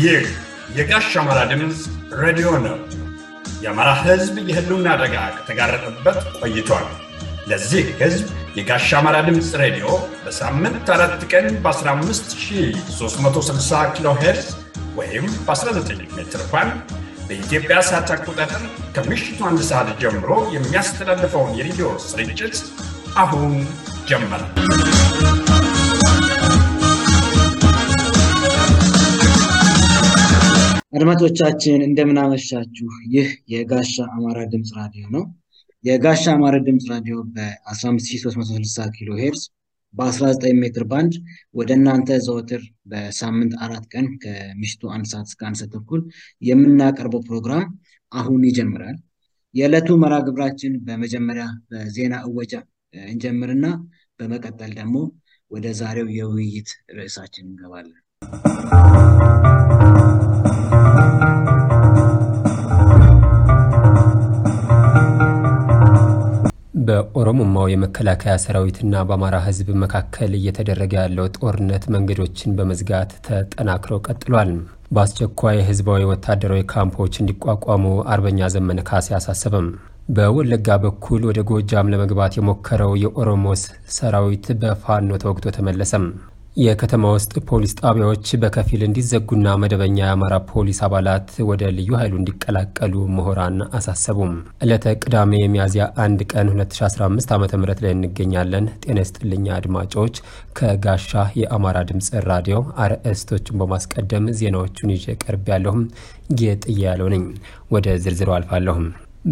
ይህ የጋሽ አማራ ድምፅ ሬዲዮ ነው። የአማራ ሕዝብ የህልውና አደጋ ከተጋረጠበት ቆይቷል። ለዚህ ሕዝብ የጋሽ አማራ ድምፅ ሬዲዮ በሳምንት አራት ቀን በ15360 ኪሎ ሄርዝ ወይም በ19 ሜትር ባንድ በኢትዮጵያ ሰዓት አቆጣጠር ከምሽቱ አንድ ሰዓት ጀምሮ የሚያስተላልፈውን የሬዲዮ ስርጭት አሁን ጀመረ። አድማጮቻችን እንደምናመሻችሁ። ይህ የጋሻ አማራ ድምፅ ራዲዮ ነው። የጋሻ አማራ ድምፅ ራዲዮ በ15360 ኪሎ ሄርዝ በ19 ሜትር ባንድ ወደ እናንተ ዘወትር በሳምንት አራት ቀን ከምሽቱ አንድ ሰዓት እስከ አንድ ሰዓት ተኩል የምናቀርበው ፕሮግራም አሁን ይጀምራል። የዕለቱ መርሃ ግብራችን በመጀመሪያ በዜና እወጃ እንጀምርና በመቀጠል ደግሞ ወደ ዛሬው የውይይት ርዕሳችን እንገባለን። በኦሮሞማው የመከላከያ ሰራዊትና በአማራ ሕዝብ መካከል እየተደረገ ያለው ጦርነት መንገዶችን በመዝጋት ተጠናክሮ ቀጥሏል። በአስቸኳይ ህዝባዊ ወታደራዊ ካምፖች እንዲቋቋሙ አርበኛ ዘመነ ካሴ አሳሰበም። በወለጋ በኩል ወደ ጎጃም ለመግባት የሞከረው የኦሮሞ ሰራዊት በፋኖ ተወግቶ ተመለሰም። የከተማ ውስጥ ፖሊስ ጣቢያዎች በከፊል እንዲዘጉና መደበኛ የአማራ ፖሊስ አባላት ወደ ልዩ ኃይሉ እንዲቀላቀሉ ምሁራን አሳሰቡም። ዕለተ ቅዳሜ ሚያዝያ አንድ ቀን 2015 ዓ ም ላይ እንገኛለን። ጤና ይስጥልኝ አድማጮች። ከጋሻ የአማራ ድምፅ ራዲዮ አርዕስቶቹን በማስቀደም ዜናዎቹን ይዤ ቀርብ ያለሁም ጌጥያ ያለው ነኝ። ወደ ዝርዝሩ አልፋለሁም።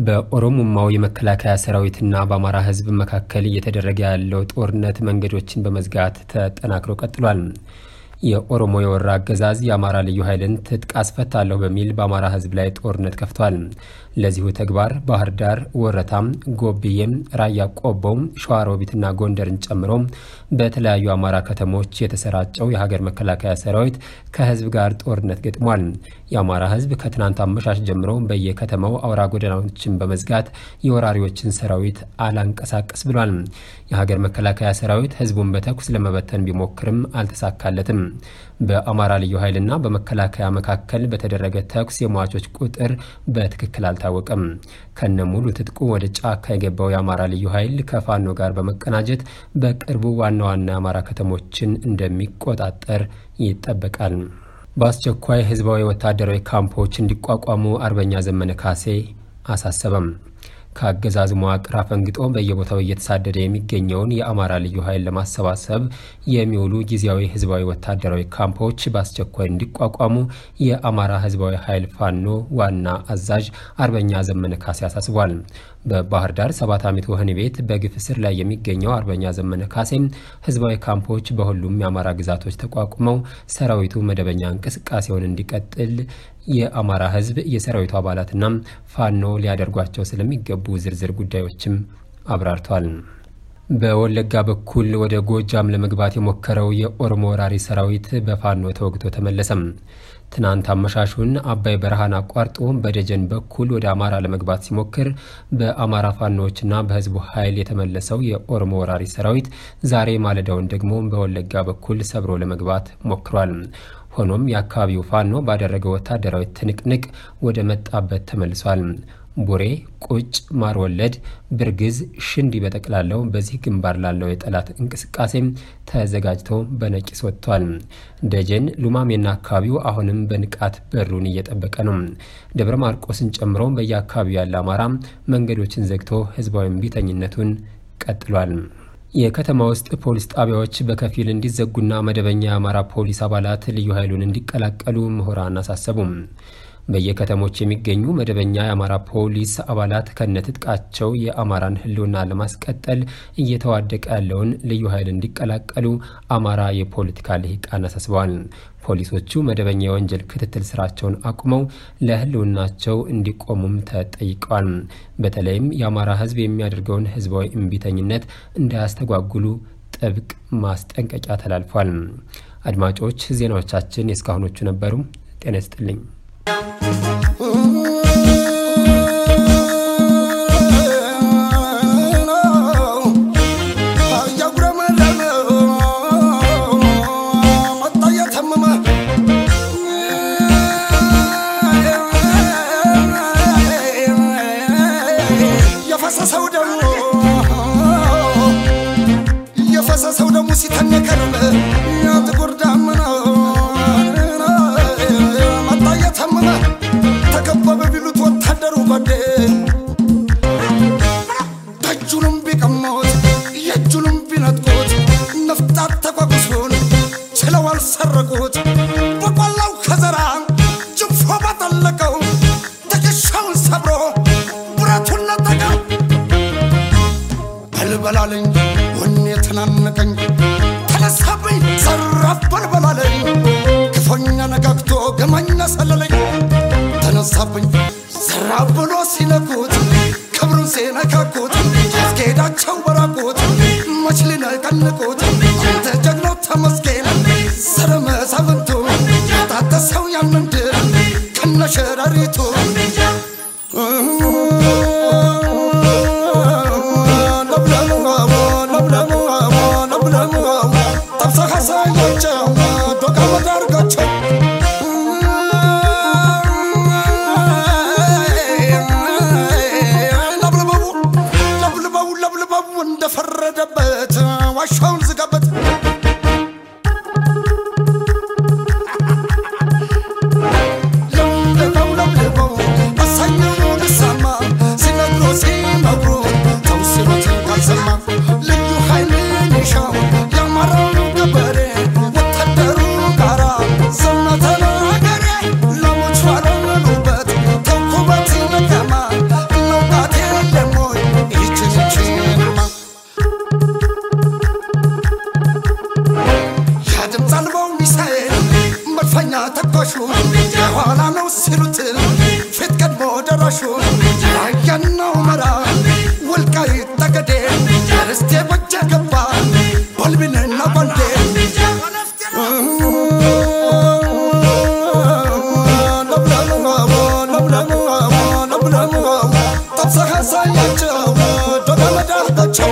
በኦሮሞማው የመከላከያ ሰራዊትና በአማራ ህዝብ መካከል እየተደረገ ያለው ጦርነት መንገዶችን በመዝጋት ተጠናክሮ ቀጥሏል። የኦሮሞ የወራ አገዛዝ የአማራ ልዩ ኃይልን ትጥቅ አስፈታለሁ በሚል በአማራ ህዝብ ላይ ጦርነት ከፍቷል። ለዚሁ ተግባር ባህር ዳር፣ ወረታም፣ ጎብዬም፣ ራያ ቆቦው፣ ሸዋሮቢትና ጎንደርን ጨምሮ በተለያዩ አማራ ከተሞች የተሰራጨው የሀገር መከላከያ ሰራዊት ከህዝብ ጋር ጦርነት ገጥሟል። የአማራ ህዝብ ከትናንት አመሻሽ ጀምሮ በየከተማው አውራ ጎዳናዎችን በመዝጋት የወራሪዎችን ሰራዊት አላንቀሳቀስ ብሏል። የሀገር መከላከያ ሰራዊት ህዝቡን በተኩስ ለመበተን ቢሞክርም አልተሳካለትም። በአማራ ልዩ ኃይልና በመከላከያ መካከል በተደረገ ተኩስ የሟቾች ቁጥር በትክክል አልታወቀም። ከነ ሙሉ ትጥቁ ወደ ጫካ የገባው የአማራ ልዩ ኃይል ከፋኖ ጋር በመቀናጀት በቅርቡ ዋና ዋና የአማራ ከተሞችን እንደሚቆጣጠር ይጠበቃል። በአስቸኳይ ህዝባዊ ወታደራዊ ካምፖች እንዲቋቋሙ አርበኛ ዘመነ ካሴ አሳሰበም። ከአገዛዝ መዋቅር አፈንግጦ በየቦታው እየተሳደደ የሚገኘውን የአማራ ልዩ ኃይል ለማሰባሰብ የሚውሉ ጊዜያዊ ህዝባዊ ወታደራዊ ካምፖች በአስቸኳይ እንዲቋቋሙ የአማራ ህዝባዊ ኃይል ፋኖ ዋና አዛዥ አርበኛ ዘመነ ካሴ አሳስቧል። በባህር ዳር ሰባት ዓመት ወህኒ ቤት በግፍ እስር ላይ የሚገኘው አርበኛ ዘመነ ካሴም ህዝባዊ ካምፖች በሁሉም የአማራ ግዛቶች ተቋቁመው ሰራዊቱ መደበኛ እንቅስቃሴውን እንዲቀጥል የአማራ ህዝብ የሰራዊቱ አባላትና ፋኖ ሊያደርጓቸው ስለሚገቡ ዝርዝር ጉዳዮችም አብራርቷል። በወለጋ በኩል ወደ ጎጃም ለመግባት የሞከረው የኦሮሞ ወራሪ ሰራዊት በፋኖ ተወግቶ ተመለሰም። ትናንት አመሻሹን አባይ በረሃን አቋርጦ በደጀን በኩል ወደ አማራ ለመግባት ሲሞክር በአማራ ፋኖዎችና በህዝቡ ኃይል የተመለሰው የኦሮሞ ወራሪ ሰራዊት ዛሬ ማለዳውን ደግሞ በወለጋ በኩል ሰብሮ ለመግባት ሞክሯል። ሆኖም የአካባቢው ፋኖ ባደረገው ወታደራዊ ትንቅንቅ ወደ መጣበት ተመልሷል። ቡሬ፣ ቁጭ፣ ማር ወለድ፣ ብርግዝ፣ ሽንዲ በጠቅላላው በዚህ ግንባር ላለው የጠላት እንቅስቃሴም ተዘጋጅቶ በነቂስ ወጥቷል። ደጀን፣ ሉማሜና አካባቢው አሁንም በንቃት በሩን እየጠበቀ ነው። ደብረ ማርቆስን ጨምሮ በየአካባቢው ያለ አማራ መንገዶችን ዘግቶ ህዝባዊ እምቢተኝነቱን ቀጥሏል። የከተማ ውስጥ ፖሊስ ጣቢያዎች በከፊል እንዲዘጉና መደበኛ የአማራ ፖሊስ አባላት ልዩ ኃይሉን እንዲቀላቀሉ ምሁራን አሳሰቡም። በየከተሞች የሚገኙ መደበኛ የአማራ ፖሊስ አባላት ከነትጥቃቸው የአማራን ህልውና ለማስቀጠል እየተዋደቀ ያለውን ልዩ ኃይል እንዲቀላቀሉ አማራ የፖለቲካ ልሂቃን አሳስበዋል። ፖሊሶቹ መደበኛ የወንጀል ክትትል ስራቸውን አቁመው ለህልውናቸው እንዲቆሙም ተጠይቀዋል። በተለይም የአማራ ህዝብ የሚያደርገውን ህዝባዊ እምቢተኝነት እንዳያስተጓጉሉ ጥብቅ ማስጠንቀቂያ ተላልፏል። አድማጮች ዜናዎቻችን የእስካሁኖቹ ነበሩ። ጤና ይስጥልኝ። እያጉረመረመ መጣ እየተመመ ጉሙ ሲተን የከረመ ጥቁር ዳመና መጣ እየተመመ ተከበበ ቢሉት ወታደሩ ጓዴ ደጁንም ቢቀሙት የእጁንም ቢነጥቁት ነፍጣት ተቋቁሱን ችለው አልሰረቁት በቆላው ከዘራ ጅንፎ ባጠለቀው ትከሻውን ሰብሮ ብረቱን ነጠቀው በልበላለኝ ወኔ የተናነቀኝ ተነሳብኝ ዘራፍ በልበላለኝ ክፉኛ ነጋግቶ ገማኛ ሰለለኝ ተነሳብኝ ዘራፍ ብሎ ሲነኩት ክብሩን ሲነካኩት ያስኬዳቸው በራቁት መች ሊነቀንቁት አንተ ጀግናው ተመስገን ስረ መሳፍንቱ ታደሰው ያንን ድል ከነሸረሪቱ ጠብሰህ አሳያቸው ዶቃ መዳርጋቸው ለብልበቡ ለብልበቡ ለብልበቡ እንደፈረደበት ዋሻውን ዝጋበት ለብልበው ለብልበው አሳኘው ልሳማ ሲነግሮ ሲመክሩ ተው ሲሉት ካልሰማ ልዩ ኃይልን ይሻው የአማራው ገበሬ ወታደሩ ጋራ ዘመተ ለሀገሬ ለሞቹ አለሉበት ተንኩበት መቀማ እናውቃት የለሞይ ይችን ይችንማ የድምፅ አልባው ሚሳኤል መድፈኛ ተኳሹ የኋላ ነው ሲሉት ፊት ቀድሞ ደራሹ ራያናው መራ ወልቃይት ጠገዴ ርስቴ በጀ ገባ ባልቢንና ባንዴ ጠብሰህ አሳያቸው ዶጋ መዳርጋቸው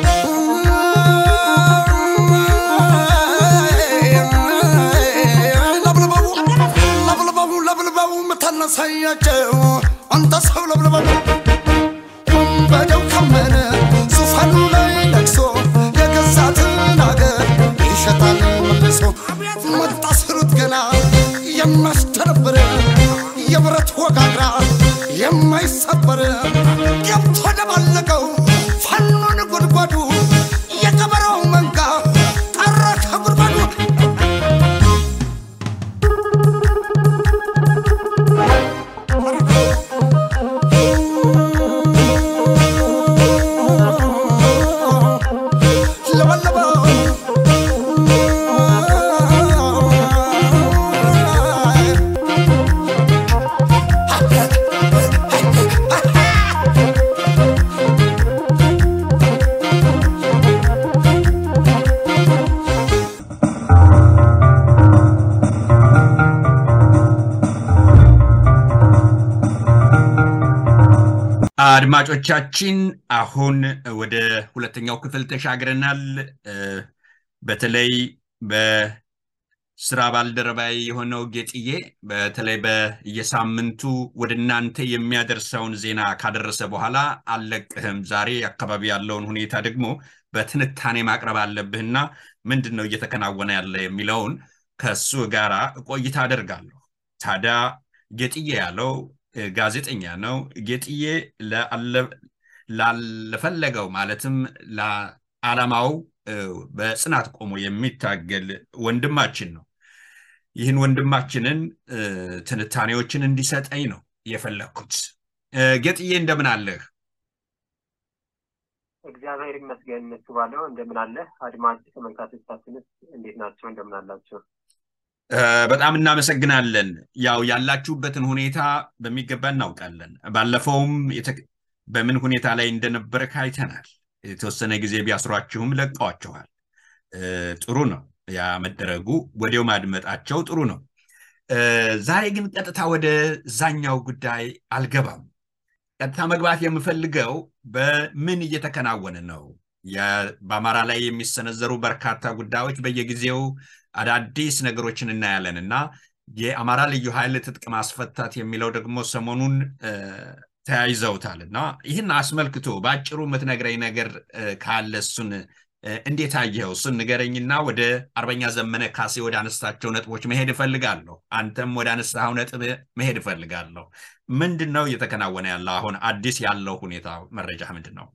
ለብልበቡ ለብልበቡ ለብልበቡ ምታነሳያቸው አንተ ሰው ለብልበቡ ወንበዴው ካመነ ዙፋኑ ላይ ነግሶ የገዛትን አገር ይሸጣል መልሶ መጣ ስሩት ገና የሚያስደነብር የብረት ወጋግራ የማይሰበር ገብቶ ደባለቀው ፋኖን ጉድጓዱ የቀበረው መንጋ ቀረ ከጉድጓዱ ለበለበው አድማጮቻችን አሁን ወደ ሁለተኛው ክፍል ተሻግረናል። እ፣ በተለይ በስራ ባልደረባይ የሆነው ጌጥዬ በተለይ በየሳምንቱ ወደ እናንተ የሚያደርሰውን ዜና ካደረሰ በኋላ አልለቅህም፣ ዛሬ አካባቢ ያለውን ሁኔታ ደግሞ በትንታኔ ማቅረብ አለብህና ምንድን ነው እየተከናወነ ያለ የሚለውን ከሱ ጋራ ቆይታ አደርጋለሁ። ታዲያ ጌጥዬ ያለው እ፣ ጋዜጠኛ ነው። ጌጥዬ ለአለ- ላለፈለገው ማለትም ለዓላማው እ፣ በጽናት ቆሞ የሚታገል ወንድማችን ነው። ይህን ወንድማችንን እ፣ ትንታኔዎችን እንዲሰጠኝ ነው የፈለግኩት። እ፣ ጌጥዬ እንደምን አለህ? እግዚአብሔር ይመስገን እሱ ባለው እንደምን አለ። አድማጭ ተመልካቾቻችንስ እንዴት ናቸው? እንደምን አላቸው? እ፣ በጣም እናመሰግናለን። ያው ያላችሁበትን ሁኔታ በሚገባ እናውቃለን። ባለፈውም የተ- በምን ሁኔታ ላይ እንደነበረ አይተናል። የተወሰነ ጊዜ ቢያስሯችሁም ለቀዋችኋል። እ፣ ጥሩ ነው ያ መደረጉ፣ ወዲያው ማድመጣቸው ጥሩ ነው። እ፣ ዛሬ ግን ቀጥታ ወደ ዛኛው ጉዳይ አልገባም። ቀጥታ መግባት የምፈልገው በምን እየተከናወነ ነው። የ- በአማራ ላይ የሚሰነዘሩ በርካታ ጉዳዮች በየጊዜው አዳዲስ ነገሮችን እናያለን እና የአማራ ልዩ ኃይል ትጥቅ ማስፈታት የሚለው ደግሞ ሰሞኑን እ፣ ተያይዘውታል እና ይህን አስመልክቶ በአጭሩ የምትነግረኝ ነገር እ፣ ካለ እሱን እንዴት አየኸው? እሱን ንገረኝና ወደ አርበኛ ዘመነ ካሴ ወደ አነሳቸው ነጥቦች መሄድ እፈልጋለሁ። አንተም ወደ አነሳኸው ነጥብ መሄድ እፈልጋለሁ። ምንድን ነው እየተከናወነ ያለው? አሁን አዲስ ያለው ሁኔታ መረጃ ምንድን ነው?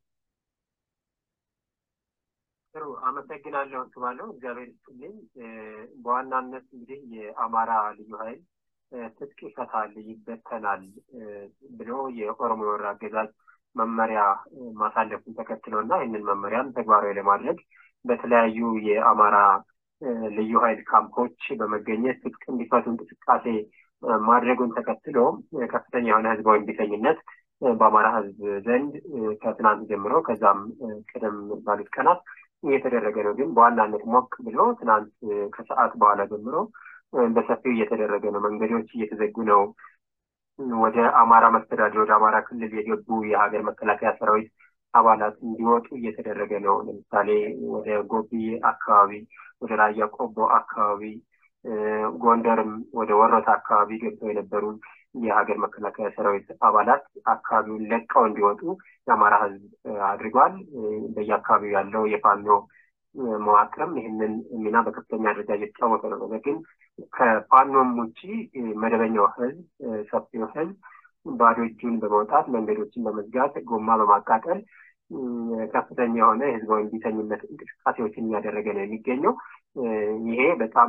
ጥሩ አመሰግናለሁ። ስባለው እግዚአብሔር ይስጥልኝ። በዋናነት እንግዲህ የአማራ ልዩ ኃይል ትጥቅ ይፈታል፣ ይበተናል ብሎ የኦሮሞ የወር አገዛዝ መመሪያ ማሳለፉን ተከትሎ እና ይህንን መመሪያም ተግባራዊ ለማድረግ በተለያዩ የአማራ ልዩ ኃይል ካምፖች በመገኘት ትጥቅ እንዲፈቱ እንቅስቃሴ ማድረጉን ተከትሎ ከፍተኛ የሆነ ህዝባዊ እምቢተኝነት በአማራ ህዝብ ዘንድ ከትናንት ጀምሮ ከዛም ቀደም ባሉት ቀናት እየተደረገ ነው። ግን በዋናነት ሞቅ ብሎ ትናንት ከሰዓት በኋላ ጀምሮ በሰፊው እየተደረገ ነው። መንገዶች እየተዘጉ ነው። ወደ አማራ መስተዳድር ወደ አማራ ክልል የገቡ የሀገር መከላከያ ሰራዊት አባላት እንዲወጡ እየተደረገ ነው። ለምሳሌ ወደ ጎብዬ አካባቢ፣ ወደ ራያ ቆቦ አካባቢ፣ ጎንደርም ወደ ወሮታ አካባቢ ገብተው የነበሩ የሀገር መከላከያ ሰራዊት አባላት አካባቢውን ለቀው እንዲወጡ የአማራ ህዝብ አድርጓል። በየአካባቢው ያለው የፋኖ መዋቅርም ይህንን ሚና በከፍተኛ ደረጃ እየተጫወተ ነው። ነገር ግን ከፋኖም ውጭ መደበኛው ህዝብ፣ ሰፊው ህዝብ ባዶ እጁን በመውጣት መንገዶችን በመዝጋት ጎማ በማቃጠል ከፍተኛ የሆነ የህዝባዊ እምቢተኝነት እንቅስቃሴዎችን እያደረገ ነው የሚገኘው። ይሄ በጣም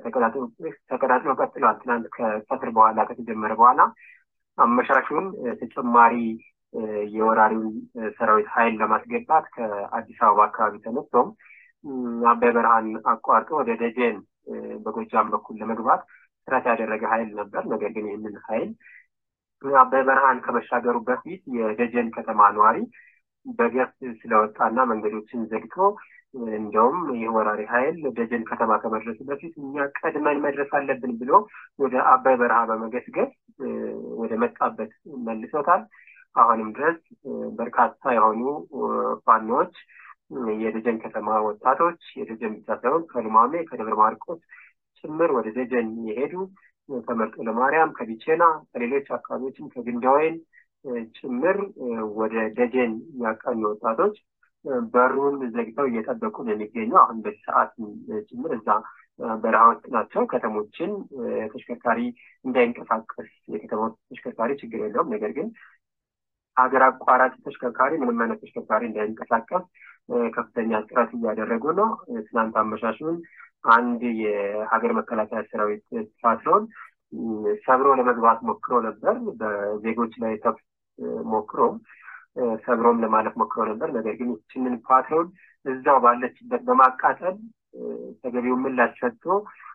ተቀጣጥሎ ቀጥሏል። ትናንት ከቀትር በኋላ ከተጀመረ በኋላ አመሻሹን ተጨማሪ የወራሪውን ሰራዊት ኃይል ለማስገባት ከአዲስ አበባ አካባቢ ተነስቶም አባይ በረሃን አቋርጦ ወደ ደጀን በጎጃም በኩል ለመግባት ጥረት ያደረገ ኃይል ነበር። ነገር ግን ይህንን ኃይል አባይ በረሃን ከመሻገሩ በፊት የደጀን ከተማ ነዋሪ በገፍ ስለወጣና መንገዶችን ዘግቶ እንደውም ይህ ወራሪ ኃይል ደጀን ከተማ ከመድረሱ በፊት እኛ ቀድመን መድረስ አለብን ብሎ ወደ አባይ በረሃ በመገስገስ ወደ መጣበት መልሶታል። አሁንም ድረስ በርካታ የሆኑ ፋኖዎች የደጀን ከተማ ወጣቶች የደጀን ብቻ ሳይሆን ከልማሜ ከደብረ ማርቆስ ጭምር ወደ ደጀን የሄዱ ከመርጦ ለማርያም ከቢቼና ከሌሎች አካባቢዎችም ከግንዳወይን ጭምር ወደ ደጀን ያቀኑ ወጣቶች በሩን ዘግተው እየጠበቁ ነው የሚገኘው። አሁን በዚህ ሰዓት ጭምር እዛ በረሃ ውስጥ ናቸው። ከተሞችን ተሽከርካሪ እንዳይንቀሳቀስ የከተማ ተሽከርካሪ ችግር የለውም። ነገር ግን ሀገር አቋራጭ ተሽከርካሪ ምንም አይነት ተሽከርካሪ እንዳይንቀሳቀስ ከፍተኛ ጥረት እያደረጉ ነው። ትናንት አመሻሹን አንድ የሀገር መከላከያ ሰራዊት ፓትሮን ሰብሮ ለመግባት ሞክሮ ነበር። በዜጎች ላይ ተኩስ ሞክሮ ሰብሮም ለማለፍ ሞክሮ ነበር። ነገር ግን ይችንን ፓትሮን እዛው ባለችበት በማቃጠል ተገቢው ምላሽ ሰጥቶ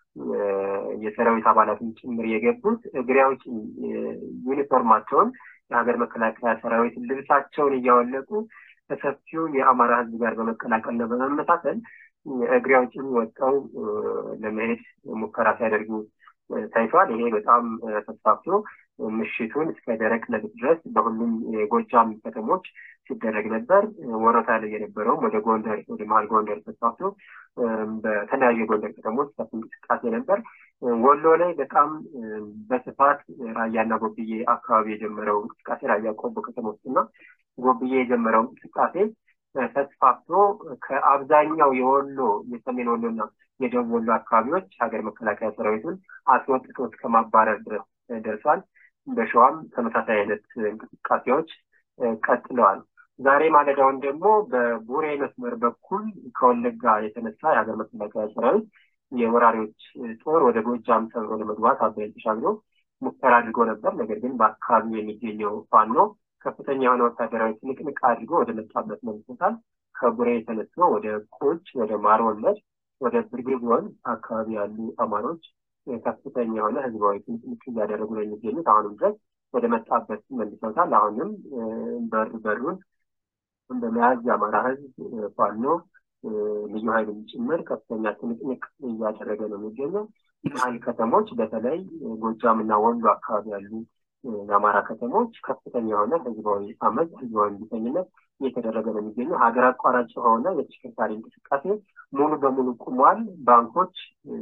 የሰራዊት አባላትን ጭምር የገቡት እግሬ አውጪኝ ዩኒፎርማቸውን የሀገር መከላከያ ሰራዊት ልብሳቸውን እያወለቁ ከሰፊው የአማራ ሕዝብ ጋር በመቀላቀልና በመመሳሰል እግሬ አውጪኝ ወጥተው ለመሄድ ሙከራ ሲያደርጉ ታይቷል። ይሄ በጣም ተስፋፍቶ ምሽቱን እስከ ደረቅ ለሊት ድረስ በሁሉም የጎጃም ከተሞች ሲደረግ ነበር። ወረታ ላይ የነበረውም ወደ ጎንደር ወደ መሀል ጎንደር ተስፋፍቶ በተለያዩ የጎንደር ከተሞች ሰፊ እንቅስቃሴ ነበር። ወሎ ላይ በጣም በስፋት ራያና ጎብዬ አካባቢ የጀመረው እንቅስቃሴ ራያ ቆቦ ከተሞች እና ጎብዬ የጀመረው እንቅስቃሴ ተስፋፍቶ ከአብዛኛው የወሎ የሰሜን ወሎና የደቡብ ወሎ አካባቢዎች ሀገር መከላከያ ሰራዊቱን አስወጥቶ እስከ ማባረር ድረስ ደርሷል። በሸዋም ተመሳሳይ አይነት እንቅስቃሴዎች ቀጥለዋል። ዛሬ ማለዳውን ደግሞ በቡሬ መስመር በኩል ከወለጋ የተነሳ የሀገር መከላከያ ሰራዊት የወራሪዎች ጦር ወደ ጎጃም ሰብሮ ለመግባት አባይን ተሻግሮ ሙከራ አድርጎ ነበር። ነገር ግን በአካባቢው የሚገኘው ፋኖ ከፍተኛ የሆነ ወታደራዊ ትንቅንቅ አድርጎ ወደ መጣበት መልሶታል። ከቡሬ የተነስቶ ወደ ቁጭ፣ ወደ ማር ወለድ፣ ወደ ብርግግ ወንዝ አካባቢ ያሉ አማሮች ከፍተኛ የሆነ ህዝባዊ ትንቅንቅ እያደረጉ ነው የሚገኙት። አሁንም ድረስ ወደ መጣበት መልሰውታል። አሁንም በር በሩን በመያዝ የአማራ ህዝብ ፋኖ ልዩ ኃይልም ጭምር ከፍተኛ ትንቅንቅ እያደረገ ነው የሚገኘው። መሀል ከተሞች በተለይ ጎጃም እና ወሎ አካባቢ ያሉ የአማራ ከተሞች ከፍተኛ የሆነ ህዝባዊ አመፅ፣ ህዝባዊ እምቢተኝነት እየተደረገ ነው የሚገኘው። ሀገር አቋራጭ የሆነ የተሽከርካሪ እንቅስቃሴ ሙሉ በሙሉ ቁሟል። ባንኮች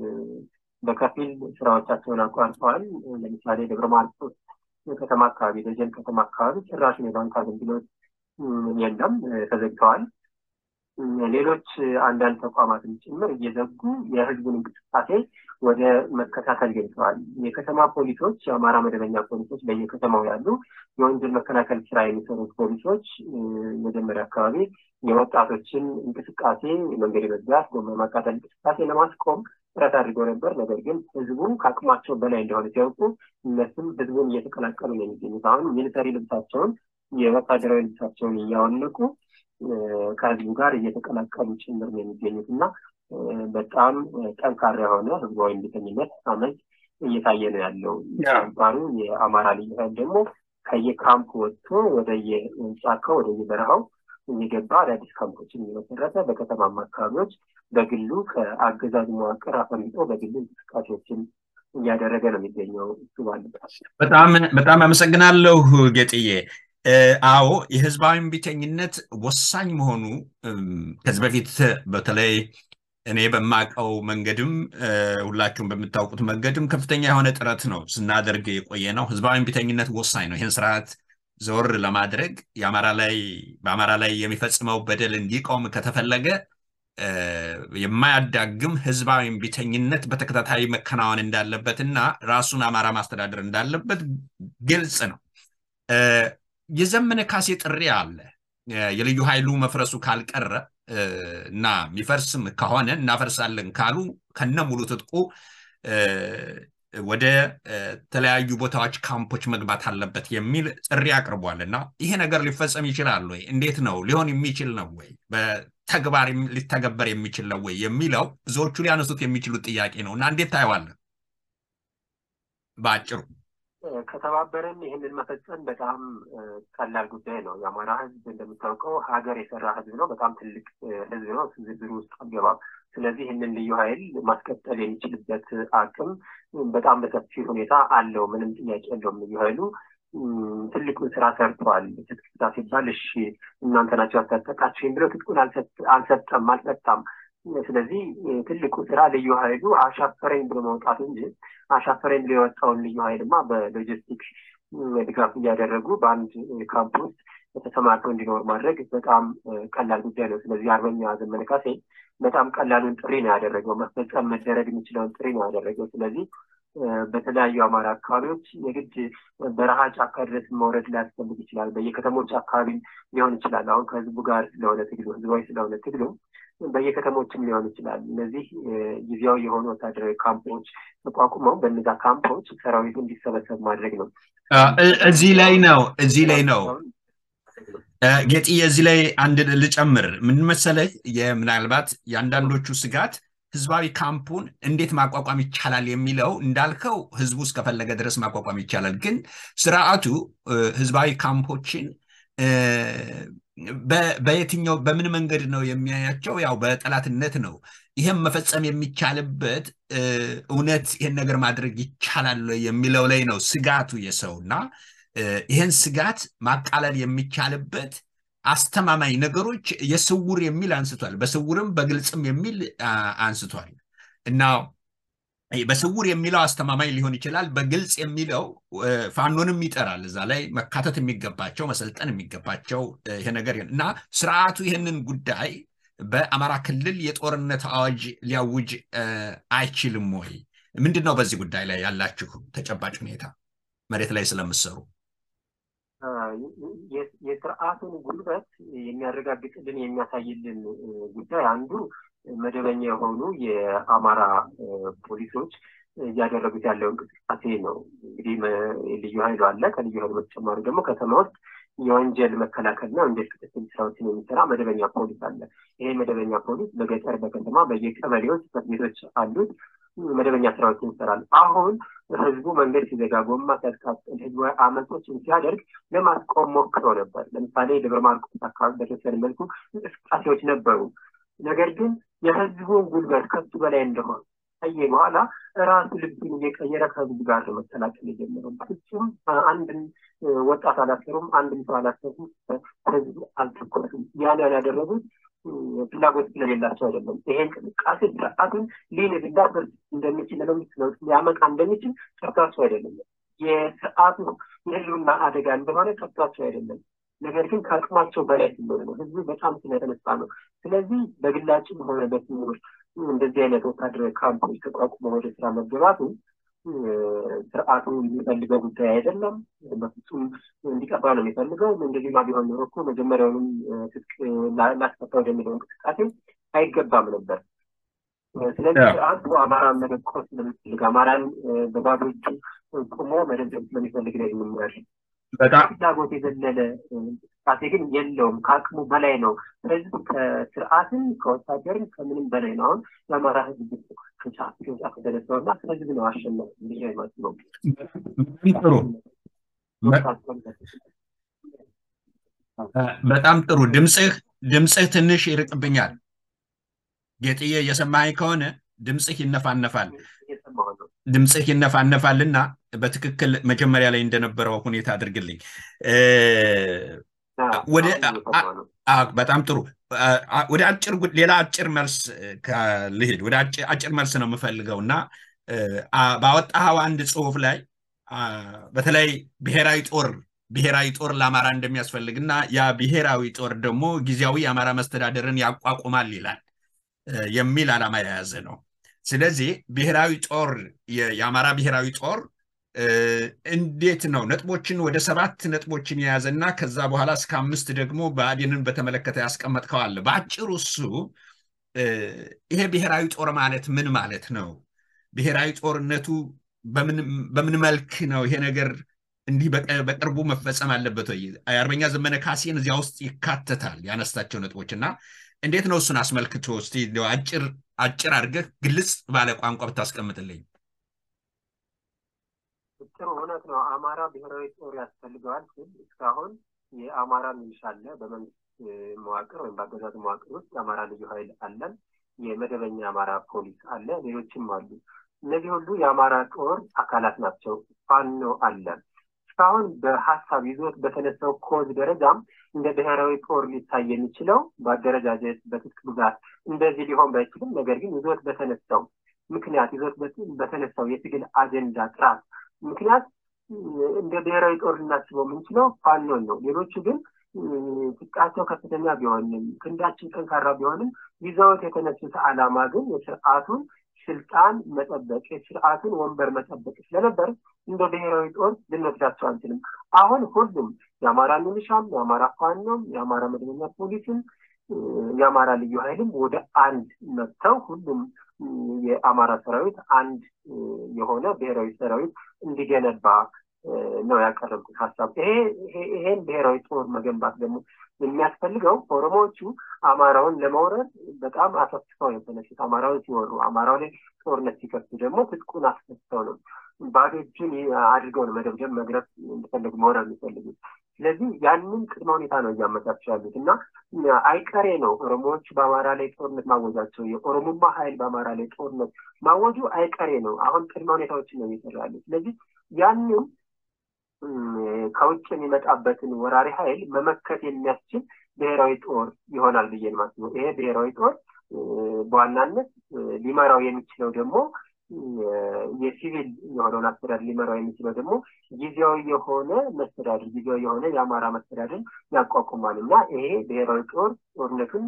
በከፊል ስራዎቻቸውን አቋርጠዋል። ለምሳሌ ደብረ ማርቆስ ከተማ አካባቢ፣ ደጀን ከተማ አካባቢ ጭራሽን የባንክ አገልግሎት የለም፣ ተዘግተዋል። ሌሎች አንዳንድ ተቋማትን ጭምር እየዘጉ የህዝቡን እንቅስቃሴ ወደ መከታተል ገብተዋል። የከተማ ፖሊሶች፣ የአማራ መደበኛ ፖሊሶች በየከተማው ያሉ የወንጀል መከላከል ስራ የሚሰሩት ፖሊሶች መጀመሪያ አካባቢ የወጣቶችን እንቅስቃሴ መንገድ የመዝጋት ጎማ ማቃጠል እንቅስቃሴ ለማስቆም ጥረት አድርገው ነበር። ነገር ግን ህዝቡ ከአቅማቸው በላይ እንደሆነ ሲያውቁ እነሱም ህዝቡን እየተቀላቀሉ ነው የሚገኙት። አሁን ሚሊተሪ ልብሳቸውን የወታደራዊ ልብሳቸውን እያወለቁ ከህዝቡ ጋር እየተቀላቀሉ ጭምር ነው የሚገኙት እና በጣም ጠንካራ የሆነ ህዝባዊ እምቢተኝነት አመፅ እየታየ ነው ያለው። ባሩ የአማራ ልዩ ኃይል ደግሞ ከየካምፕ ወጥቶ ወደ የጫካው ወደ የበረሃው እየገባ አዳዲስ ካምፖችን እየመሰረተ በከተማማ አካባቢዎች በግሉ ከአገዛዝ መዋቅር አፈንግጦ በግሉ እንቅስቃሴዎችን እያደረገ ነው የሚገኘው። እሱ ባለበት በጣም በጣም አመሰግናለሁ ጌጥዬ። አዎ የህዝባዊ እምቢተኝነት ወሳኝ መሆኑ ከዚህ በፊት በተለይ እኔ በማውቀው መንገድም ሁላችሁም በምታውቁት መንገድም ከፍተኛ የሆነ ጥረት ነው ስናደርግ የቆየ ነው። ህዝባዊ እምቢተኝነት ወሳኝ ነው። ይህን ስርዓት ዘወር ለማድረግ የአማራ ላይ በአማራ ላይ የሚፈጽመው በደል እንዲቆም ከተፈለገ የማያዳግም ህዝባዊ እምቢተኝነት በተከታታይ መከናወን እንዳለበት እና ራሱን አማራ ማስተዳደር እንዳለበት ግልጽ ነው። የዘመነ ካሴ ጥሪ አለ። የልዩ ኃይሉ መፍረሱ ካልቀረ እና የሚፈርስም ከሆነ እናፈርሳለን ካሉ ከነ ሙሉ ትጥቁ ወደ ተለያዩ ቦታዎች ካምፖች መግባት አለበት የሚል ጥሪ አቅርቧል እና ይሄ ነገር ሊፈጸም ይችላል ወይ? እንዴት ነው ሊሆን የሚችል ነው ወይ? በተግባር ሊተገበር የሚችል ነው ወይ የሚለው ብዙዎቹ ሊያነሱት የሚችሉት ጥያቄ ነው እና እንዴት ታየዋለን? በአጭሩ ከተባበረን ይህንን መፈጸም በጣም ቀላል ጉዳይ ነው። የአማራ ህዝብ እንደምታውቀው ሀገር የሰራ ህዝብ ነው። በጣም ትልቅ ህዝብ ነው። ዝርዝር ውስጥ አልገባም። ስለዚህ ይህንን ልዩ ኃይል ማስቀጠል የሚችልበት አቅም በጣም በሰፊ ሁኔታ አለው። ምንም ጥያቄ የለውም። ልዩ ኃይሉ ትልቁን ስራ ሰርቷል። ትጥቅ ፍታ ሲባል እሺ እናንተ ናቸው ያስታጠቃችሁኝ ብለው ትጥቁን አልሰጠም አልፈታም። ስለዚህ ትልቁ ስራ ልዩ ኃይሉ አሻፈረኝ ብሎ መውጣት እንጂ አሻፈረኝ ብሎ የወጣውን ልዩ ኃይልማ በሎጂስቲክስ ድጋፍ እያደረጉ በአንድ ካምፕ ውስጥ ተሰማርተው እንዲኖር ማድረግ በጣም ቀላል ጉዳይ ነው። ስለዚህ አርበኛ ዘመነ ካሴ በጣም ቀላሉን ጥሪ ነው ያደረገው። መፈጸም መደረግ የሚችለውን ጥሪ ነው ያደረገው። ስለዚህ በተለያዩ አማራ አካባቢዎች የግድ በረሃ ጫካ ድረስ መውረድ ሊያስፈልግ ይችላል። በየከተሞች አካባቢ ሊሆን ይችላል። አሁን ከህዝቡ ጋር ስለሆነ ትግሉ ህዝባዊ ስለሆነ ትግሉ በየከተሞችም ሊሆን ይችላል። እነዚህ ጊዜያዊ የሆኑ ወታደራዊ ካምፖች ተቋቁመው በእነዛ ካምፖች ሰራዊቱ እንዲሰበሰብ ማድረግ ነው። እዚህ ላይ ነው እዚህ ላይ ነው ጌጥዬ፣ እዚህ ላይ አንድ ልጨምር። ምን መሰለህ፣ ምናልባት የአንዳንዶቹ ስጋት ህዝባዊ ካምፑን እንዴት ማቋቋም ይቻላል የሚለው እንዳልከው ህዝቡ እስከፈለገ ድረስ ማቋቋም ይቻላል። ግን ስርዓቱ ህዝባዊ ካምፖችን በየትኛው በምን መንገድ ነው የሚያያቸው? ያው በጠላትነት ነው። ይህም መፈጸም የሚቻልበት እውነት ይህን ነገር ማድረግ ይቻላል የሚለው ላይ ነው ስጋቱ የሰው እና ይህን ስጋት ማቃለል የሚቻልበት አስተማማኝ ነገሮች የስውር የሚል አንስቷል። በስውርም በግልጽም የሚል አንስቷል እና በስውር የሚለው አስተማማኝ ሊሆን ይችላል። በግልጽ የሚለው ፋኖንም ይጠራል። እዛ ላይ መካተት የሚገባቸው መሰልጠን የሚገባቸው ይሄ ነገር እና ስርዓቱ ይህንን ጉዳይ በአማራ ክልል የጦርነት አዋጅ ሊያውጅ አይችልም ወይ? ምንድን ነው በዚህ ጉዳይ ላይ ያላችሁ ተጨባጭ ሁኔታ መሬት ላይ ስለምሰሩ? የስርዓቱን ጉልበት የሚያረጋግጥልን የሚያሳይልን ጉዳይ አንዱ መደበኛ የሆኑ የአማራ ፖሊሶች እያደረጉት ያለው እንቅስቃሴ ነው። እንግዲህ ልዩ ኃይሉ አለ። ከልዩ ኃይሉ በተጨማሪ ደግሞ ከተማ ውስጥ የወንጀል መከላከልና ወንጀል ክትትል ስራዎችን የሚሰራ መደበኛ ፖሊስ አለ። ይሄ መደበኛ ፖሊስ በገጠር በከተማ በየቀበሌዎች ጽሕፈት ቤቶች አሉት። መደበኛ ስራዎችን ይሰራል። አሁን ህዝቡ መንገድ ሲዘጋ፣ ጎማ ሲያስቃጥል፣ ህዝባዊ አመፆችን ሲያደርግ ለማስቆም ሞክሮ ነበር። ለምሳሌ ደብረ ማርቆስ አካባቢ በተወሰነ መልኩ እንቅስቃሴዎች ነበሩ። ነገር ግን የህዝቡን ጉልበት ከሱ በላይ እንደሆነ ከየ በኋላ ራሱ ልብሱን እየቀየረ ከህዝቡ ጋር ነው መቀላቀል የጀመረው። ፍጹም አንድን ወጣት አላሰሩም፣ አንድም ሰው አላሰሩም፣ ህዝቡ አልተኮሱም። ያን ያላደረጉት ፍላጎት ስለሌላቸው አይደለም። ይሄ እንቅስቃሴ ስርዓቱን ሊንድ ሊዳፈርስ እንደሚችል ለመንግስት ለውጥ ሊያመጣ እንደሚችል ጠፍቷቸው አይደለም። የስርዓቱ የህልውና አደጋ እንደሆነ ጠፍቷቸው አይደለም። ነገር ግን ከአቅማቸው በላይ ስለሆነ ነው። ህዝቡ በጣም ስለተነሳ ነው። ስለዚህ በግላጭም ሆነ በትምህርት እንደዚህ አይነት ወታደራዊ ካምፖች ተቋቁመው ወደ ስራ መገባቱ ስርዓቱ የሚፈልገው ጉዳይ አይደለም። በፍጹም እንዲቀባ ነው የሚፈልገው። እንደዚህማ ቢሆን ኖሮ እኮ መጀመሪያውንም ትጥቅ ላስፈታ ወደሚለው እንቅስቃሴ አይገባም ነበር። ስለዚህ ስርዓቱ አማራን መደቆስ ስለሚፈልግ አማራን በባዶ እጁ ቁሞ መደብደብ ስለሚፈልግ ነው የምናያል። ፍላጎት የዘለለ እንቅስቃሴ ግን የለውም። ከአቅሙ በላይ ነው። ስለዚህ ከስርዓትን ከወታደርን ከምንም በላይ ነው። አሁን የአማራ ህዝብ ከጫፍ ከጫፍ ተነሳው እና ስለዚህ ነው አሸናፊ ብዬ የማስበው። ጥሩ በጣም ጥሩ። ድምፅህ ድምፅህ ትንሽ ይርቅብኛል። ጌጥዬ እየሰማኸኝ ከሆነ ድምፅህ ይነፋነፋል ድምፅህ ይነፋነፋል እና በትክክል መጀመሪያ ላይ እንደነበረው ሁኔታ አድርግልኝ። በጣም ጥሩ። ወደ አጭር ሌላ አጭር መልስ ልሂድ። ወደ አጭር መልስ ነው የምፈልገው እና ባወጣኸው አንድ ጽሁፍ ላይ በተለይ ብሔራዊ ጦር ብሔራዊ ጦር ለአማራ እንደሚያስፈልግ እና ያ ብሔራዊ ጦር ደግሞ ጊዜያዊ የአማራ መስተዳደርን ያቋቁማል ይላል የሚል ዓላማ የያዘ ነው። ስለዚህ ብሔራዊ ጦር የአማራ ብሔራዊ ጦር እንዴት ነው ነጥቦችን ወደ ሰባት ነጥቦችን የያዘ እና ከዛ በኋላ እስከ አምስት ደግሞ ብአዴንን በተመለከተ ያስቀመጥከዋል። በአጭሩ እሱ ይሄ ብሔራዊ ጦር ማለት ምን ማለት ነው? ብሔራዊ ጦርነቱ በምን መልክ ነው ይሄ ነገር እንዲህ በቅርቡ መፈጸም አለበት ወይ? አርበኛ ዘመነ ካሴን እዚያ ውስጥ ይካተታል ያነሳቸው ነጥቦች እና እንዴት ነው እሱን አስመልክቶ እስቲ አጭር አጭር አድርገህ ግልጽ ባለ ቋንቋ ብታስቀምጥልኝ። ጥሩ እውነት ነው። አማራ ብሔራዊ ጦር ያስፈልገዋል ሲል እስካሁን የአማራ ሚሊሻ አለ በመንግስት መዋቅር ወይም በአገዛዝ መዋቅር ውስጥ የአማራ ልዩ ኃይል አለን፣ የመደበኛ አማራ ፖሊስ አለ፣ ሌሎችም አሉ። እነዚህ ሁሉ የአማራ ጦር አካላት ናቸው። ፋኖ አለ። እስካሁን በሀሳብ ይዞት በተነሳው ኮዝ ደረጃም እንደ ብሔራዊ ጦር ሊታይ የሚችለው በአደረጃጀት በትጥቅ ብዛት እንደዚህ ሊሆን ባይችልም፣ ነገር ግን ይዞት በተነሳው ምክንያት ይዞት በተነሳው የትግል አጀንዳ ጥራት ምክንያት እንደ ብሔራዊ ጦር ልናስበው የምንችለው ፋኖን ነው። ሌሎቹ ግን ትጥቃቸው ከፍተኛ ቢሆንም ክንዳችን ጠንካራ ቢሆንም ይዘውት የተነሱት ዓላማ ግን የስርዓቱን ስልጣን መጠበቅ የስርዓቱን ወንበር መጠበቅ ስለነበር እንደ ብሔራዊ ጦር ልንወስዳቸው አንችልም። አሁን ሁሉም የአማራ ሚሊሻም፣ የአማራ ፋኖም፣ የአማራ መደበኛ ፖሊስም፣ የአማራ ልዩ ኃይልም ወደ አንድ መጥተው ሁሉም የአማራ ሰራዊት አንድ የሆነ ብሔራዊ ሰራዊት እንዲገነባ ነው ያቀረብኩት ሀሳብ። ይሄን ብሔራዊ ጦር መገንባት ደግሞ የሚያስፈልገው ኦሮሞዎቹ አማራውን ለመውረድ በጣም አሰፍተው ነው የተነሱት። አማራውን ሲወሩ፣ አማራው ላይ ጦርነት ሲከፍቱ ደግሞ ትጥቁን አስፈትተው ነው ባዶ እጁን አድርገው ነው መደብደብ፣ መግረፍ እንደፈለጉ መውረድ የሚፈልጉት። ስለዚህ ያንን ቅድመ ሁኔታ ነው እያመቻቹ ያሉት እና አይቀሬ ነው ኦሮሞዎች በአማራ ላይ ጦርነት ማወጃቸው፣ የኦሮሞማ ኃይል በአማራ ላይ ጦርነት ማወጁ አይቀሬ ነው። አሁን ቅድመ ሁኔታዎችን ነው እየሰራ ያሉት። ስለዚህ ያንን ከውጭ የሚመጣበትን ወራሪ ኃይል መመከት የሚያስችል ብሔራዊ ጦር ይሆናል ብዬ ነው የማስበው። ይሄ ብሔራዊ ጦር በዋናነት ሊመራው የሚችለው ደግሞ የሲቪል የሆነውን አስተዳደር ሊመራው የሚችለው ደግሞ ጊዜያዊ የሆነ መስተዳድር ጊዜያዊ የሆነ የአማራ መስተዳድር ያቋቁማል እና ይሄ ብሔራዊ ጦር ጦርነቱን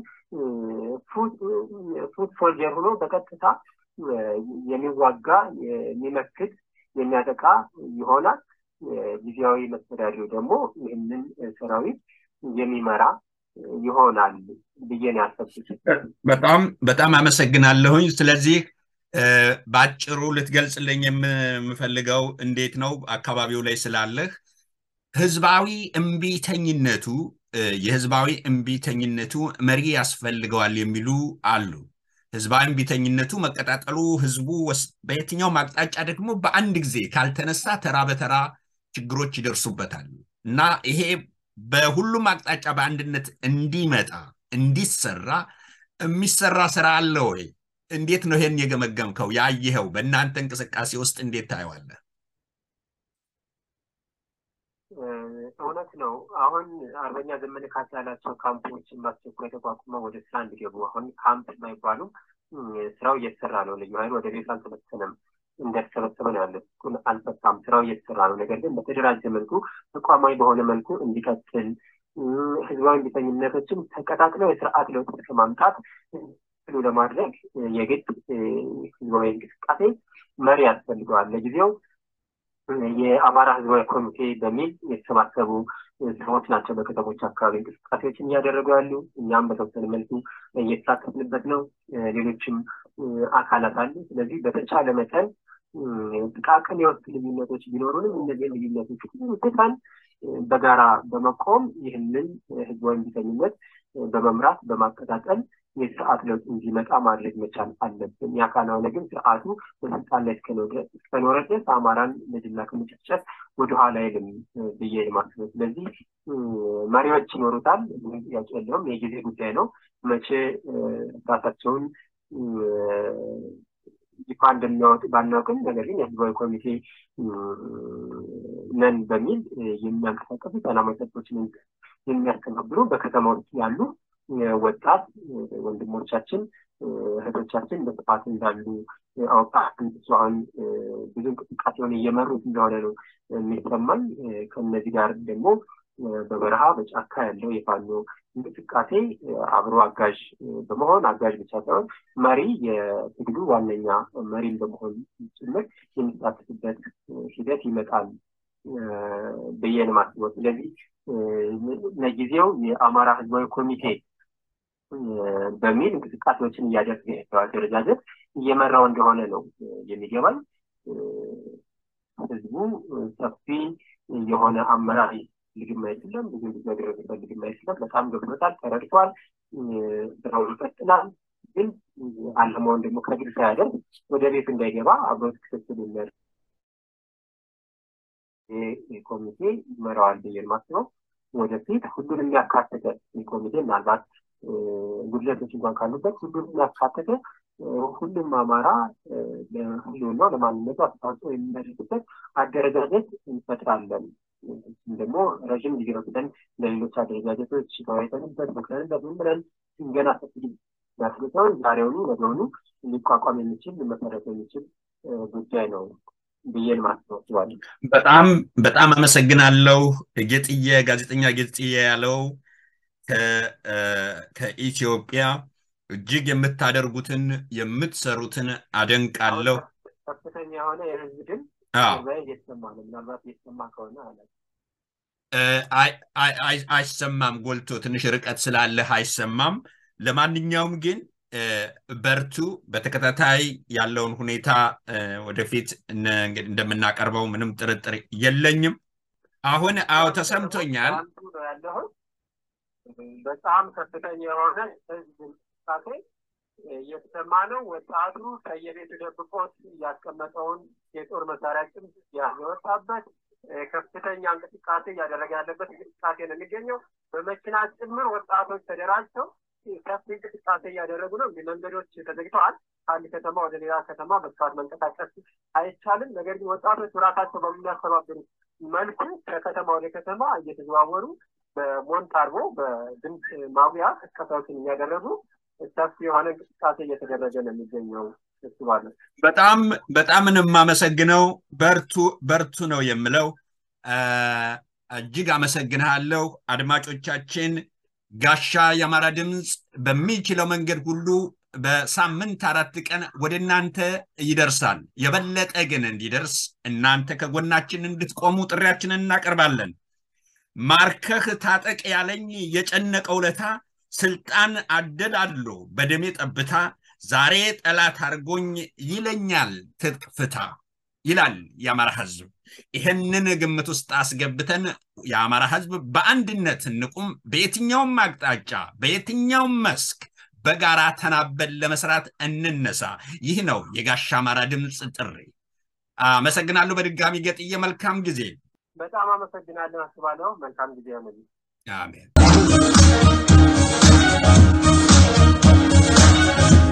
ፉት ሶልጀር ሆኖ በቀጥታ የሚዋጋ የሚመክት የሚያጠቃ ይሆናል። ጊዜያዊ መስተዳድሩ ደግሞ ይህንን ሰራዊት የሚመራ ይሆናል ብዬ ነው ያሰብኩት። በጣም በጣም አመሰግናለሁኝ። ስለዚህ በአጭሩ ልትገልጽልኝ የምፈልገው እንዴት ነው አካባቢው ላይ ስላለህ ህዝባዊ እምቢተኝነቱ የህዝባዊ እምቢተኝነቱ መሪ ያስፈልገዋል የሚሉ አሉ። ህዝባዊ እምቢተኝነቱ መቀጣጠሉ ህዝቡ በየትኛውም አቅጣጫ ደግሞ በአንድ ጊዜ ካልተነሳ ተራ በተራ ችግሮች ይደርሱበታል እና ይሄ በሁሉም አቅጣጫ በአንድነት እንዲመጣ እንዲሰራ የሚሰራ ስራ አለ ወይ? እንዴት ነው ይሄን የገመገምከው? ያየኸው በእናንተ እንቅስቃሴ ውስጥ እንዴት ታየዋለህ? እውነት ነው። አሁን አርበኛ ዘመነ ካሴ ያላቸው ካምፖችን በአስቸኳይ ተቋቁመው ወደ ስራ እንዲገቡ አሁን ካምፕ የማይባሉ ስራው እየተሰራ ነው። ልዩ ኃይል ወደ ቤት አልተበተነም፣ እንደተሰበሰበ ነው ያለ። አልፈታም፣ ስራው እየተሰራ ነው። ነገር ግን በተደራጀ መልኩ ተቋማዊ በሆነ መልኩ እንዲቀጥል ህዝባዊ እምቢተኝነቶችን ተቀጣጥለው የስርዓት ለውጥ ለማምጣት ሉ ለማድረግ የግድ ህዝባዊ እንቅስቃሴ መሪ ያስፈልገዋል። ለጊዜው የአማራ ህዝባዊ ኮሚቴ በሚል የተሰባሰቡ ሰዎች ናቸው በከተሞች አካባቢ እንቅስቃሴዎችን እያደረጉ ያሉ። እኛም በተወሰነ መልኩ እየተሳተፍንበት ነው። ሌሎችም አካላት አሉ። ስለዚህ በተቻለ መጠን ጥቃቅን የወቅት ልዩነቶች ቢኖሩንም እነዚህን ልዩነቶች ሁሉ ትተን በጋራ በመቆም ይህንን ህዝባዊ እምቢተኝነት በመምራት በማቀጣጠል የስርዓት ለውጥ እንዲመጣ ማድረግ መቻል አለብን። ያ ካልሆነ ግን ስርዓቱ በስልጣን ላይ እስከኖረ ድረስ አማራን ለጅምላ ከመጨፍጨፍ ወደኋላ አይልም ብዬ የማስበው። ስለዚህ መሪዎች ይኖሩታል፣ ምንም ጥያቄ የለውም። የጊዜ ጉዳይ ነው። መቼ ራሳቸውን ይፋ እንደሚያወጡ ባናውቅም፣ ነገር ግን የህዝባዊ ኮሚቴ ነን በሚል የሚያንቀሳቀሱ ሰላማዊ ሰልፎችን የሚያስተባብሩ በከተማ ውስጥ ያሉ ወጣት ወንድሞቻችን እህቶቻችን በስፋት እንዳሉ አውቃን አሁን ብዙ እንቅስቃሴውን እየመሩት እንደሆነ ነው የሚሰማኝ። ከእነዚህ ጋር ደግሞ በበረሃ በጫካ ያለው የፋኖ እንቅስቃሴ አብሮ አጋዥ በመሆን አጋዥ ብቻ ሳይሆን መሪ የትግሉ ዋነኛ መሪም በመሆን ጭምር የሚሳተፍበት ሂደት ይመጣል ብዬ ነው የማስበው። ስለዚህ ለጊዜው የአማራ ህዝባዊ ኮሚቴ በሚል እንቅስቃሴዎችን እያደረገ ያለው አደረጃጀት እየመራው እንደሆነ ነው የሚገባኝ። ህዝቡ ሰፊ የሆነ አመራር ልግም አይደለም፣ ብዙ ብዙ ነገር ልግም አይደለም። በጣም ገብቶታል፣ ተረድቷል፣ ስራውን ይቀጥላል። ግን አለማውን ደግሞ ከግል ሳያደርግ ወደ ቤት እንዳይገባ አብሮት ክትትል የሚያደርግ ኮሚቴ ይመራዋል ብዬ የማስበው ወደፊት ሁሉን የሚያካትተ ኮሚቴ ምናልባት ጉድለቶች እንኳን ካሉበት ሁሉንም ያካተተ ሁሉም አማራ ለህልውናው ለማንነቱ አስተዋጽኦ የሚያደርግበት አደረጃጀት እንፈጥራለን። ደግሞ ረዥም ጊዜ ወስደን ለሌሎች አደረጃጀቶች ተወያይተንበት መክረንበት ምን ብለን ገና ሰፊ ያስገሰውን ዛሬውኑ ነገውኑ ሊቋቋም የሚችል ሊመሰረት የሚችል ጉዳይ ነው ብዬ ማስባል። በጣም በጣም አመሰግናለሁ ጌጥዬ፣ ጋዜጠኛ ጌጥዬ ያለው ከኢትዮጵያ እጅግ የምታደርጉትን የምትሰሩትን አደንቃለሁ። ከፍተኛ የሆነ የህዝብ ድምፅ እየተሰማ ነው። ምናልባት እየተሰማ ከሆነ አይሰማም፣ ጎልቶ ትንሽ ርቀት ስላለህ አይሰማም። ለማንኛውም ግን በርቱ። በተከታታይ ያለውን ሁኔታ ወደፊት እንደምናቀርበው ምንም ጥርጥር የለኝም። አሁን አዎ ተሰምቶኛል። በጣም ከፍተኛ የሆነ ህዝብ እንቅስቃሴ እየተሰማ ነው። ወጣቱ ከየቤቱ ደብቆት ያስቀመጠውን የጦር መሳሪያ ጭምር ያወጣበት ከፍተኛ እንቅስቃሴ እያደረገ ያለበት እንቅስቃሴ ነው የሚገኘው። በመኪና ጭምር ወጣቶች ተደራጅተው ሰፊ እንቅስቃሴ እያደረጉ ነው። እንግዲህ መንገዶች ተዘግተዋል። ከአንድ ከተማ ወደ ሌላ ከተማ በስፋት መንቀሳቀስ አይቻልም። ነገር ግን ወጣቶች ራሳቸው በሚያስተባብሩ መልኩ ከከተማ ወደ ከተማ እየተዘዋወሩ በሞንታርቦ በድምፅ ማጉያ ቅስቀሳዎችን እያደረጉ ሰፊ የሆነ እንቅስቃሴ እየተደረገ ነው የሚገኘው። እስባለሁ በጣም በጣም የማመሰግነው በርቱ በርቱ ነው የምለው። እጅግ አመሰግንሃለሁ። አድማጮቻችን ጋሻ የአማራ ድምፅ በሚችለው መንገድ ሁሉ በሳምንት አራት ቀን ወደ እናንተ ይደርሳል። የበለጠ ግን እንዲደርስ እናንተ ከጎናችን እንድትቆሙ ጥሪያችንን እናቀርባለን። ማርከህ ታጠቅ ያለኝ የጨነቀው ለታ ስልጣን አደላሎ በደሜ ጠብታ ዛሬ ጠላት አድርጎኝ ይለኛል ትጥቅ ፍታ ይላል የአማራ ህዝብ። ይህንን ግምት ውስጥ አስገብተን የአማራ ህዝብ በአንድነት እንቁም። በየትኛውም አቅጣጫ በየትኛውም መስክ በጋራ ተናበን ለመስራት እንነሳ። ይህ ነው የጋሻ አማራ ድምፅ ጥሪ። አመሰግናለሁ በድጋሚ ገጥዬ። መልካም ጊዜ። በጣም አመሰግናለሁ። አስባለሁ። መልካም ጊዜ ሆነ። አሜን።